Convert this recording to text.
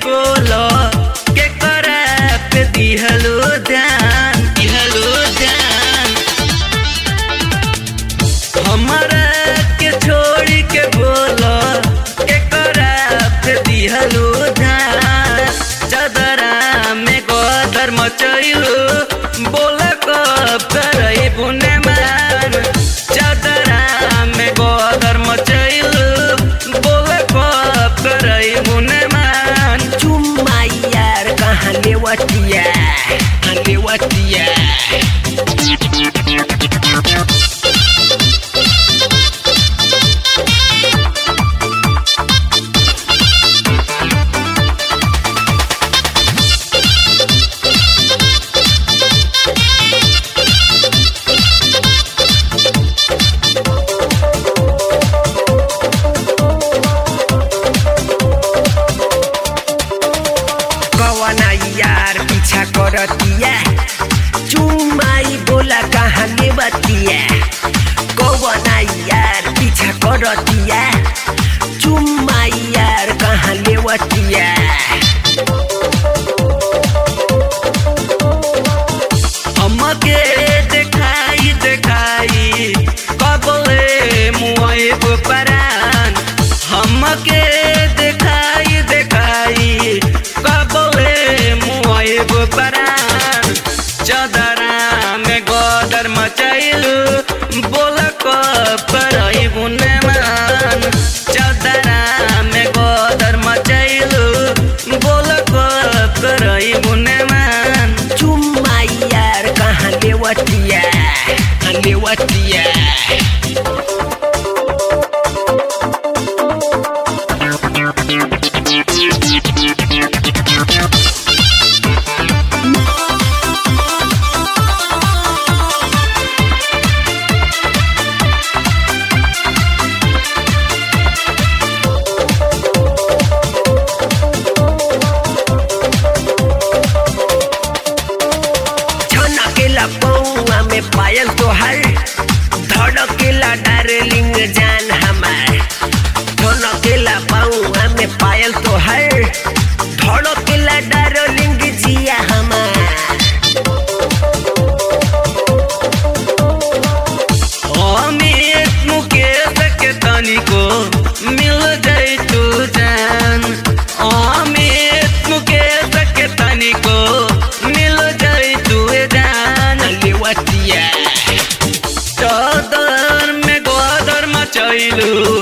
बोलो के करा पे दिहलो ध्यान दिहलो ध्यान हमारा के छोड़ के बोलो के करा पे दिहलो ध्यान चदरा में गोदर मचैलो बोल कब करई बुने मान चदरा में गोदर मचैलो बोल कब करई बुने मान चुम्मा यार कहाँ लेवतिया कहाँ लेवतिया कवना यार पीछा करतिया चुम्माई बोला कहाँ लेवतिया कवना यार पीछा करतिया चुम्माई यार कहाँ लेवतिया हमके देखाई देखाई कबले मुआइब परान हमके देखाई देखाई कबले मुआइब परान चदरा में गोदर मचैलू बोल कब करई बुने मान चदरा में गोदर मचैलू बोल कब करई बुने मान चुम्माई यार कहाँ लेवतिया कहाँ लेवतिया छनकेला पौआ में पायल तोहर धड़केला डार्लिंग जान हमार छनकेला पौआ में पायल तोहर धड़केला डार्लिंग जिया हमार अमित मुकेश के तनिको मिल जाई तू जान अमित मुकेश के तनिको मिल जाई तू जान लेवतिया चौदर में गोदर मचैलू